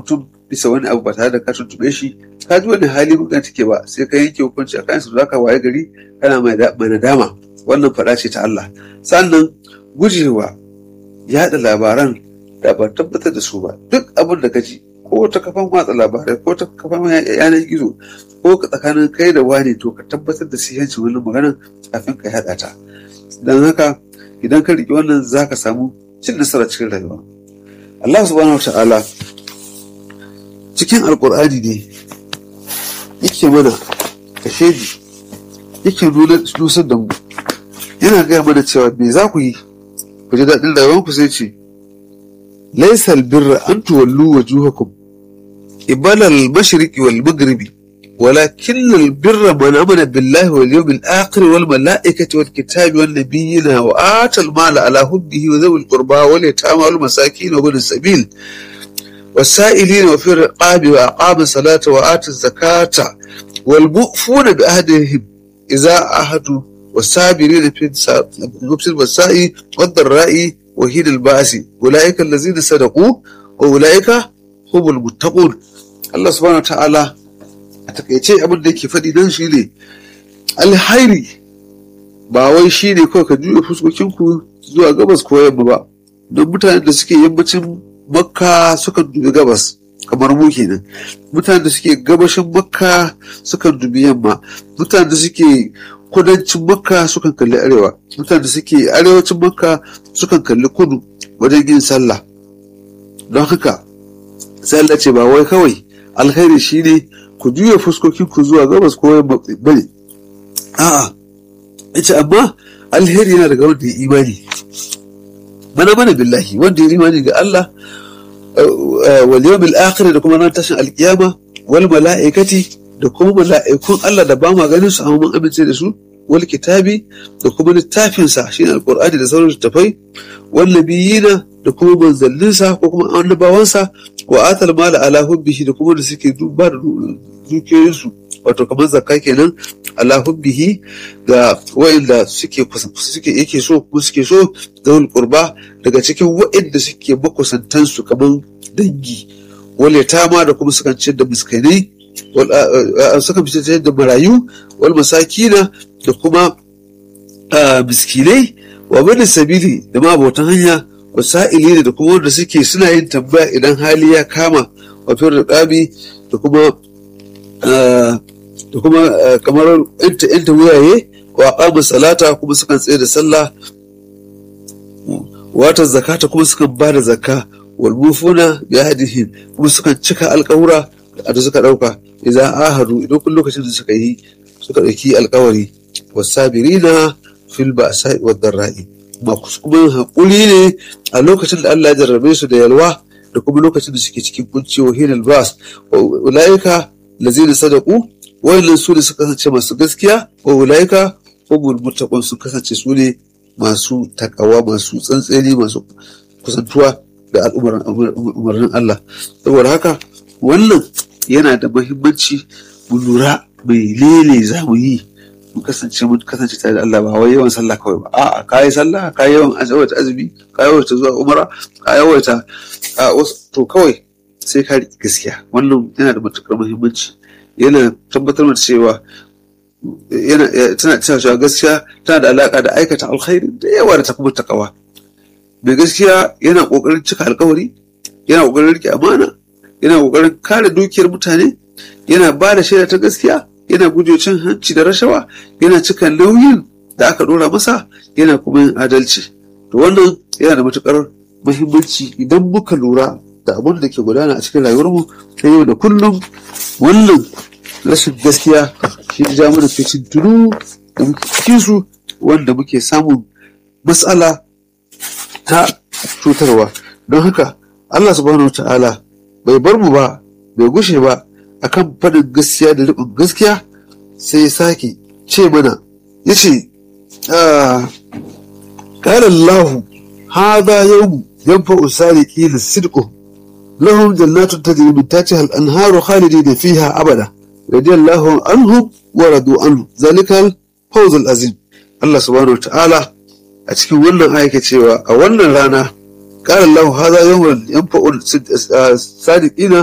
mutum bisa wani abu ba tare da ka tuntube shi ka ji wani hali mutum take ba sai ka yanke hukunci a kansu za ka waye gari kana mai nadama wannan faɗa ce ta Allah sannan gujewa yaɗa labaran da ba tabbatar da su ba duk abin da ka ji ko ta kafan watsa labarai ko ta kafan yanar gizo ko tsakanin kai da wani to ka tabbatar da sihancin wannan maganar kafin ka yaɗa ta don haka idan ka riƙe wannan za ka samu cin nasara cikin rayuwa Allah subhanahu wa ta'ala cikin alkur'ani ne yake mana kashedi yake nusar da mu yana gaya mana cewa me za ku yi ku ji daɗin rayuwanku sai ce laisal birra an tuwallu wa juhakum ibalal mashriqi wal maghribi ولكن البر من آمن بالله واليوم الآخر والملائكة والكتاب والنبيين وآتى المال على حبه وذوي القربى واليتامى والمساكين وابن السبيل والسائلين وفي الرقاب وأقام الصلاة وآتى الزكاة والمؤفون بأهدهم إذا عهدوا والصابرين في البأساء والضراء وحين البأس أولئك الذين صدقوا وأولئك هم المتقون الله سبحانه وتعالى a takaice abin da yake faɗi nan shi ne alhairi ba wai shi ne kawai ka juya fuskokinku zuwa gabas ko yamma ba don mutanen da suke yammacin makka sukan dubi gabas kamar mu kenan mutanen da suke gabashin makka sukan dubi yamma mutanen da suke kudancin makka sukan kalli arewa mutanen da suke arewacin makka sukan kalli kudu wajen yin sallah don haka sai Allah ce ba wai kawai alkhairi shine ku juya fuskokin ku zuwa gabas ko yamma bane a'a yace amma alheri yana daga wanda ya imani mana mana billahi wanda ya imani ga Allah wal yawmil akhir da kuma ran tashin alkiyama wal mala'ikati da kuma mala'ikun Allah da ba ma ganin su amma mun amince da su wal kitabi da kuma littafin sa shine alqur'ani da sauran littafai wal nabiyina da kuma manzanninsa ko kuma annabawansa wa atal mala ala hubbihi da kuma da suke duba da dukiyoyinsu wato kamar zakka kenan ala hubbihi ga wa'inda suke suke yake so kuma suke so zawul qurba daga cikin wa'inda suke makusantan su kamar dangi wal yatama da kuma sukan ciyar da miskinai sukan fitar da marayu wal masakina da kuma miskinai wa bani sabili da ma abotan hanya wasa'ili da kuma wanda suke suna yin tambaya idan hali ya kama wato riƙabi da kuma da kuma kamar yanta yanta wuyaye wa aqama salata kuma sukan tsaye da sallah wata zakata kuma sukan ba da zakka wal mufuna bi ahdihim kuma sukan cika alƙawura da suka ɗauka idan ahadu idan kun lokacin da suka yi suka ɗauki alƙawari wasabirina fil ba'sa'i wad darra'i kuma haƙuri ne a lokacin da Allah ya jarrabe su da yalwa da kuma lokacin da suke cikin kunci wa hinal bas wa ulaika lazina sadaku wayannan su ne suka kasance masu gaskiya wa ulaika humul muttaqun su kasance su ne masu takawa masu tsantseni masu kusantuwa da al'umarnin Allah saboda haka wannan yana da muhimmanci mu lura mai lele za mu yi mu kasance mun kasance tare da Allah ba wai yawan sallah kawai ba a'a ka yi sallah ka yi yawan yawaita azumi ka yawaita zuwa umara ka yawaita a to kawai sai ka riƙe gaskiya wannan yana da matukar muhimmanci yana tabbatar da cewa yana tana cewa gaskiya tana da alaka da aikata alkhairi da yawa da ta kuma takawa mai gaskiya yana kokarin cika alkawari yana kokarin rike amana yana kokarin kare dukiyar mutane yana ba da shaida ta gaskiya yana guje cin hanci da rashawa yana cika nauyin da aka dora masa yana kuma yin adalci to wannan yana da matukar muhimmanci idan muka lura da abin da ke gudana a cikin rayuwarmu ta yau da kullum wannan rashin gaskiya shi ja mana fitin tunu da muke cikin su wanda muke samun matsala ta cutarwa don haka Allah subhanahu wa ta'ala bai bar mu ba bai gushe ba akan faɗin gaskiya da riƙon gaskiya sai ya sake ce mana ya ce ƙara Allah haza yau yanfa usari ƙila sidko lahum jannatun tajri min tahtiha al-anharu khalidin fiha abada radiyallahu anhum wa radu anhu zalikal fawz azim Allah subhanahu ta'ala a cikin wannan ayyuka cewa a wannan rana ƙara Allah haza yau yanfa sadiqina